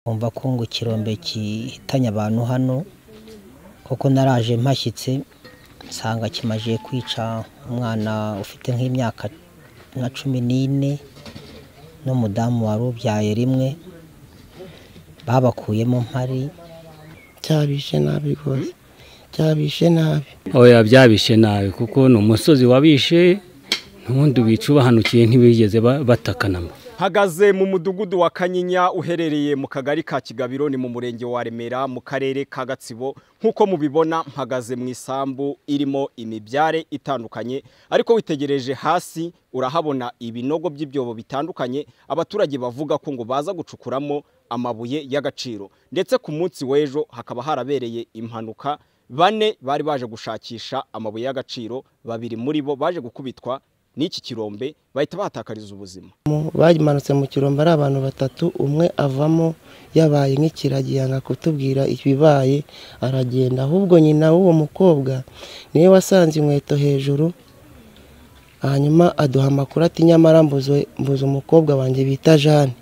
nkumva ko ngo ikirombe gihitanye abantu hano kuko naraje mpashyitse nsanga kimaze kwica umwana ufite nk'imyaka nka cumi n'ine n'umudamu wari ubyaye rimwe babakuyemo mpari cyabishe nabi rwose cyabishe nabi oya byabishe nabi kuko ni umusozi wabishe n'ubundi wica ubahanukiye ntibigeze ba- batakanamo hagaze mu mudugudu wa kanyinya uherereye mu kagari ka kigabiro ni mu murenge wa remera mu karere ka gatsibo nk'uko mubibona mpagaze mu isambu irimo imibyare itandukanye ariko witegereje hasi urahabona ibinogo by'ibyobo bitandukanye abaturage bavuga ko ngo baza gucukuramo amabuye y'agaciro ndetse ku munsi w'ejo hakaba harabereye impanuka bane bari baje gushakisha amabuye y'agaciro babiri muri bo baje gukubitwa n'iki kirombe bahita bahatakariza ubuzima Mu- bayimanutse mu kirombe ari abantu batatu umwe avamo yabaye nk'ikiragi yanga kutubwira ibibaye aragenda ahubwo nyina w'uwo mukobwa niwe wasanze inkweto hejuru hanyuma aduha amakuru ati nyamara mbuze mbuze umukobwa wanjye bita jane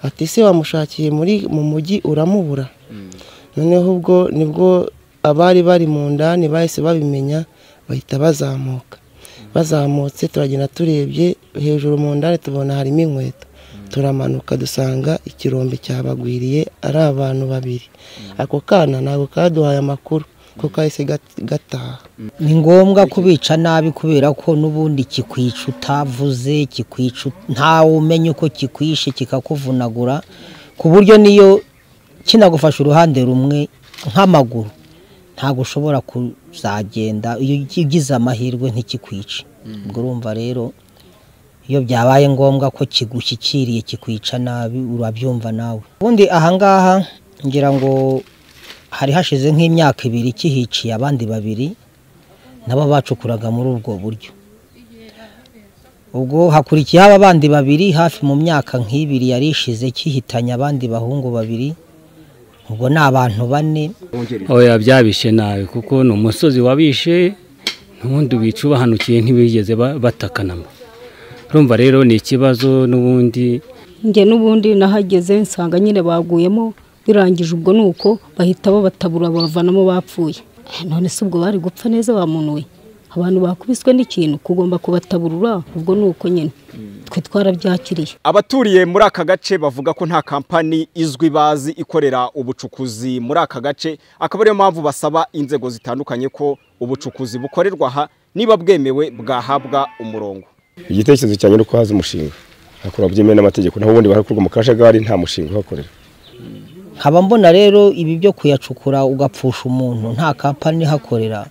ati se wamushakiye muri mu mujyi uramubura noneho ubwo nibwo abari bari mu ndani bahise babimenya bahita bazamuka bazamutse turagenda turebye hejuru mu ndani tubona harimo inkweto turamanuka dusanga ikirombe cyabagwiriye ari abantu babiri ako kana ntabwo kaduhaye amakuru ko kahise gat- gataha ni ngombwa kubica nabi kubera ko n'ubundi kikwica utavuze kikwica ut- ntawe umenya uko kikwishe kikakuvunagura ku buryo niyo kinagufasha uruhande rumwe nk'amaguru ntabwo ushobora kuzagenda iyo ugize amahirwe ntikikwice ubwo urumva rero iyo byabaye ngombwa ko kigushyikiriye kikwica nabi urabyumva nawe ubundi ahangaha ngira ngo hari hashize nk'imyaka ibiri kihiciye abandi babiri nabo bacukuraga muri ubwo buryo ubwo hakurikiyeho abandi babiri hafi mu myaka nk'ibiri yari ishize kihitanye abandi bahungu babiri ubwo ni abantu bane oya byabishe nabi kuko ni umusozi wabishe n'ubundi wica ubahanukiye ntibigeze ba- batakanamo urumva rero ni ikibazo n'ubundi njye n'ubundi nahageze nsanga nyine baguyemo birangije ubwo ni uko bahita babatabura bavanamo bapfuye none se ubwo bari gupfa neza bamunuye abantu bakubiswe n'ikintu kugomba kubataburura ubwo ni uko nyine twe twarabyakiriye abaturiye muri aka gace bavuga ko nta kampani izwi bazi ikorera ubucukuzi muri aka gace akaba ariyo mpamvu basaba inzego zitandukanye ko ubucukuzi bukorerwa aha niba bwemewe bwahabwa umurongo igitekerezo cyanjye ni uko haza umushinga hakora byemewe n'amategeko naho ubundi barakorwa mu kajagari nta mushinga uhakorera nkaba mbona rero ibi byo kuyacukura ugapfusha umuntu nta kampani ihakorera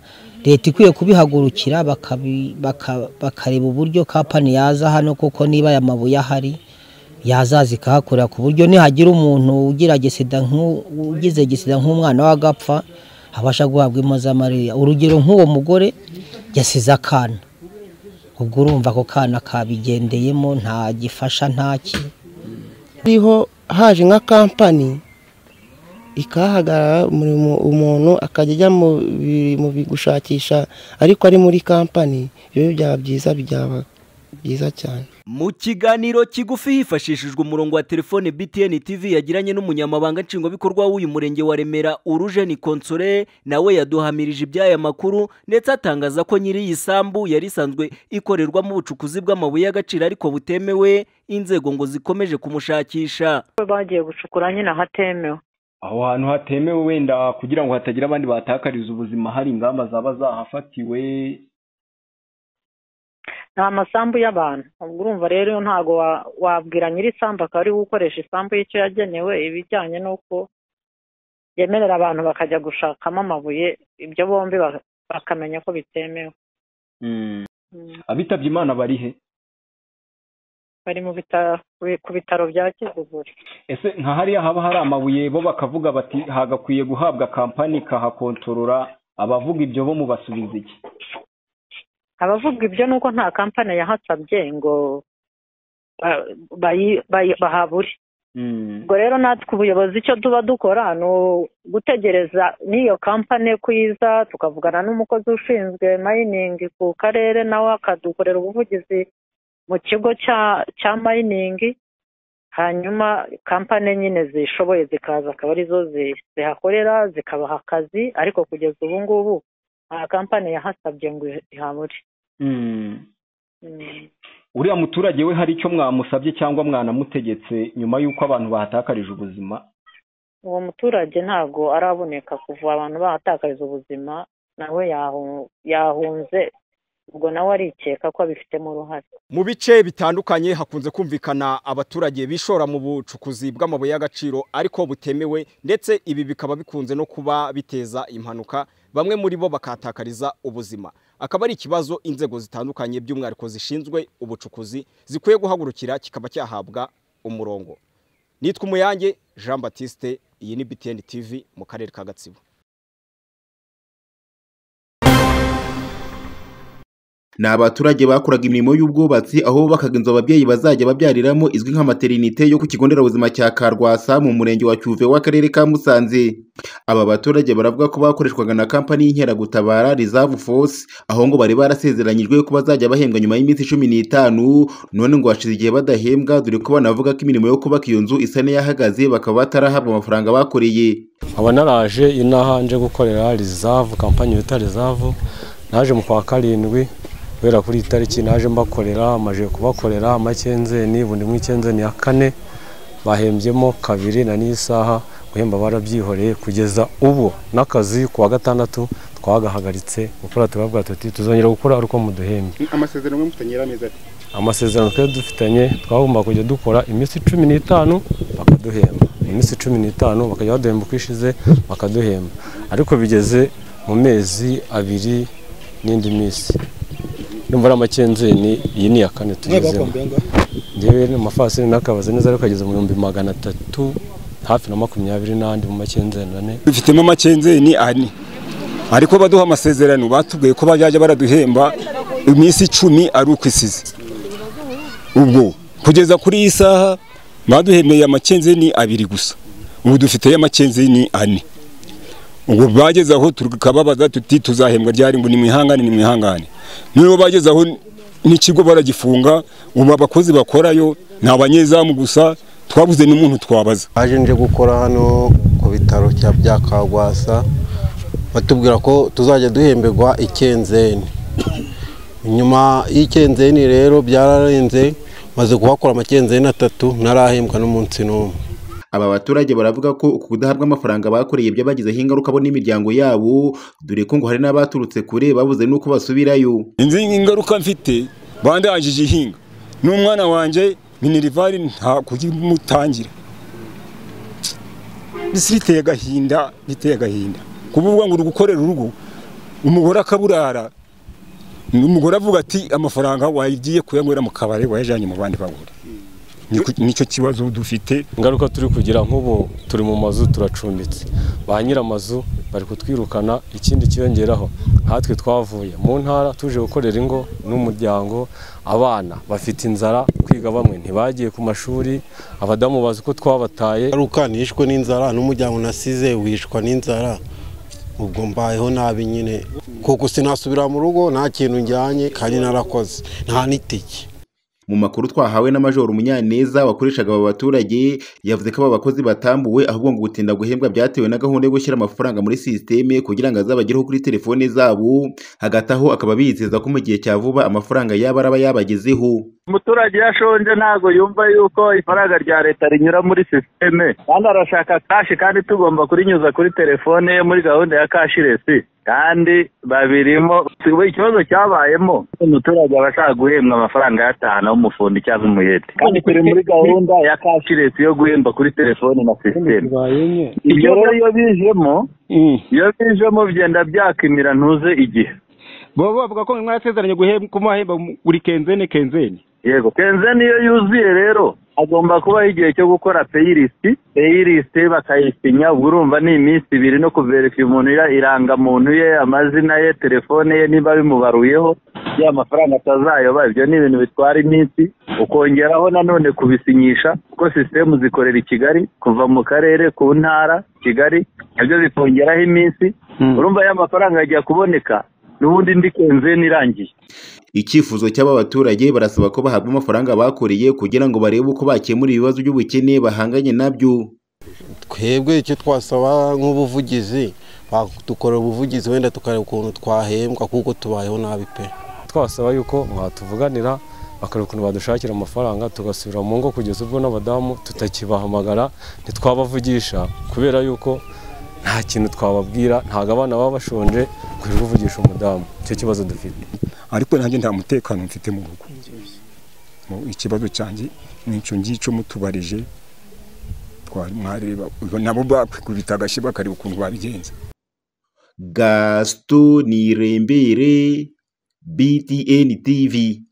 leta ikwiye kubihagurukira bakabi- baka- bakareba uburyo kampani yaza hano kuko niba aya mabuye ahari yazaza ikahakorera ku buryo nihagira umuntu ugira gisida nk'u- ugize gisida nk'umwana w'agapfa abasha guhabwa impozamarira urugero nk'uwo mugore yasize akana ubwo urumva ako kana kabigendeyemo nta gifasha ntaki hariho haje nka kampani ikahagarara muri mu- umuntu akajya ajya mu bi- mu bi- gushakisha ariko ari muri kampani ibyo byaba byiza byaba byiza cyane mu kiganiro kigufi hifashishijwe umurongo wa telefone btn tv yagiranye n'umunyamabanga nshingwabikorwa w'uyu murenge wa remera urujeni konsore nawe yaduhamirije iby'aya makuru ndetse atangaza ko nyiri iyi sambu yari isanzwe ikorerwamo ubucukuzi bw'amabuye y'agaciro ariko butemewe inzego ngo zikomeje kumushakisha bagiye gucukura nyine ahatemewe aho hantu hatemewe wenda kugira ngo hatagira abandi bahatakariza ubuzima hari ingamba zaba zahafatiwe ni amasambu y'abantu ubwo urumva rero ntabwo wa- wabwira nyiri isambu akaba ariwe ukoresha isambu y'icyo yagenewe ibijyanye n'uko yemerera abantu bakajya gushakamo amabuye ibyo bombi ba- bakamenya ko bitemewe Mm. Mm. abitabye imana bari he bari mu bitaro ku bitaro bya kiziguri ese nka hariya haba hari amabuye bo bakavuga bati hagakwiye guhabwa kampani ikahakontorora abavuga ibyo bo mubasubiza iki abavuga ibyo ni uko nta kampani yahasabye ngo ba- bayi- bayi- bahabure Mm. ubwo rero natwe ubuyobozi icyo tuba dukora ni ugutegereza n'iyo kampani ko iza tukavugana n'umukozi ushinzwe mayiningi ku karere nawe akadukorera ubuvugizi mu kigo cya cya mayiningi hanyuma kampani nyine zishoboye zikaza akaba arizo zi- zihakorera zikabaha akazi ariko kugeza ubu ngubu nta kampani yahasabye ngo ihabure Mm. Mm. uriya muturage we hari icyo mwamusabye cyangwa mwanamutegetse nyuma y'uko abantu bahatakarije ubuzima uwo muturage ntabwo araboneka kuva abantu bahatakariza ubuzima nawe yahu- yahunze ubwo nawe arikeka ko abifitemo uruhare Mu bice bitandukanye hakunze kumvikana abaturage bishora mu bucukuzi bw'amabuye y'agaciro ariko butemewe ndetse ibi bikaba bikunze no kuba biteza impanuka bamwe muri bo bakatakariza ubuzima akaba ari ikibazo inzego zitandukanye by'umwihariko zishinzwe ubucukuzi zikwiye guhagurukira kikaba cyahabwa umurongo nitwa umuyange Jean Baptiste iyi ni BTN TV mu karere ka Gatsibo ni abaturage bakoraga imirimo y'ubwubatsi aho bubakaga inzu ababyeyi bazajya babyariramo izwi nka materinite yo ku kigo nderabuzima cya karwasa mu murenge wa cyuve w'akarere ka musanze aba baturage baravuga ko bakoreshwaga na kampani y'inkeragutabara reserve force aho ngo bari barasezeranyijwe ko bazajya bahembwa nyuma y'iminsi cumi n'itanu none ngo hashize igihe badahembwa dore ko banavuga ko imirimo yo kubaka iyo nzu isa n'iyahagaze bakaba batarahabwa amafaranga bakoreye nkaba naraje inaha nje gukorera rizavu kampani bita rizavu naje mu kwa karindwi guhera kuri iyi tariki naje mbakorera amajije kubakorera amakenzeni bundi mu ikenzeni ya kane bahembyemo kabiri na n'isaha guhemba barabyihoreye kugeza ubu n'akazi ku wa gatandatu twagahagaritse gukora turabwira tuti tuzongera gukora ariko muduhembe amasezerano mwe mufitanye yarameze ati amasezerano twari dufitanye twagomba kujya dukora iminsi cumi n'itanu bakaduhemba iminsi cumi n'itanu bakajya baduhemba uko ishize bakaduhemba ariko bigeze mu mezi abiri n'indi minsi nimba ari amakenzeni iyi ni iya kane tugezemo njyewe amafasini n'akabaza neza ariko kageze mu bihumbi magana atatu hafi na makumyabiri n'andi mu makenzeni ane dufitemo amakenzeni ane ariko baduha amasezerano batubwiye ko bazajya baraduhemba iminsi icumi ari uko isize ubwo kugeza kuri iyi saha baduhembeye amakenzeni abiri gusa ubu dufiteyo amakenzeni ane ubwo bageze aho tukababaza tuti tuzahembwa ryari ngo ni mwihangane ni mwihangane niba bageze aho n'ikigo baragifunga ubu abakozi bakorayo ni abanyezamu gusa twabuze n'umuntu twabaza aje nje gukora hano ku bitaro cya bya kagwasa batubwira ko tuzajya duhemberwa ikenzeni nyuma y'ikenzeni rero byararenze maze kuhakora amakenzeni atatu ntarahembwa n'umunsi n'umwe aba baturage baravuga ko uku kudahabwa amafaranga bakoreye byabagizeho ingaruka bo n'imiryango yabo dore ko ngo hari n'abaturutse kure babuze n'uko basubirayo inzi ingaruka mfite bandangije ihinga n'umwana wanjye minerivari nta kuyimutangira mbese biteye agahinda biteye agahinda kuvuga ngo uri gukorera urugo umugore akaburara umugore avuga ati amafaranga wagiye kuyanywera mu kabari wayajyanye mu bandi bagore Niko- nicyo kibazo dufite ingaruka turi kugira nk'ubu turi mu mazu turacumbitse ba nyir'amazu bari kutwirukana ikindi kiyongeraho nkatwe twavuye mu ntara tuje gukorera ingo n'umuryango abana bafite inzara kwiga bamwe ntibagiye ku mashuri abadamu bazi ko twabataye aruka nishwe n'inzara n'umuryango nasize wishwa n'inzara ubwo mbayeho nabi nyine kuko sinasubira mu rugo nta kintu njyanye kandi narakoze nta n'itike mu makuru twahawe na majoro munyaneza wakoreshaga aba baturage yavuze ko aba bakozi batambuwe ahubwo ngo gutinda guhembwa byatewe na gahunda yo gushyira amafaranga muri sisiteme kugira ngo azabagereho kuri telefone zabo hagati aho akaba bizeza ko mu gihe cya vuba amafaranga yaba araba yabagezeho umuturage iyo ashonje ntabwo yumva yuko ifaranga rya leta rinyura muri sisiteme kandi arashaka kashi kandi tugomba kurinyuza kuri telefone ye muri gahunda ya kashiresi kandi babirimo ubu ikibazo cyabayemo umuturage aba ashaka guhembwa amafaranga ayatahana w'umufundi cyangwa umuyede kandi turi muri gahunda ya kashiresi yo guhemba kuri telefone na sisiteme ibyo rero iyo bijemo iyo bijemo bigenda byakimira ntuze igihe baba bavuga ko mwarasezeranye guhe- kumahemba buri kenzene kenzene yego kenzeni iyo yuzuye rero agomba kubaho igihe cyo gukora peyilisiti peyilisiti bakayisinya ubwo urumva ni iminsi ibiri no kuverika umuntu ira- irangamuntu ye amazina ye telefone ye niba bimubaruyeho ya mafaranga atazayoba ibyo ni ibintu bitwara iminsi ukongeraho nanone kubisinyisha kuko sisitemu zikorera i kigali kuva mu karere ku ntara kigali nabyo bikongeraho iminsi urumva ya mafaranga ajya kuboneka n'ubundi ndi kenzeni irangiye icyifuzo cy'aba baturage barasaba ko bahabwa amafaranga bakoreye kugira ngo barebe uko bakemura ibibazo by'ubukene bahanganye nabyo twebwe icyo twasaba nk'ubuvugizi badukorera ubuvugizi wenda tukareba ukuntu twahembwa kuko tubayeho nabi pe twasaba yuko mwatuvuganira bakareba ukuntu badushakira amafaranga tugasubira mu ngo kugeza ubwo n'abadamu tutakibahamagara ntitwabavugisha kubera yuko nta kintu twababwira ntabwo abana baba bashonje kwirirwa uvugisha umudamu icyo kibazo dufite ariko nanjye nta mutekano mfite mu rugo Mu- ikibazo cyanjye ni icyo ngicyo mutubarije twari mwareba ubwo nabo bakikubita agashyi bakareba ukuntu babigenza gasito nirembere btn tv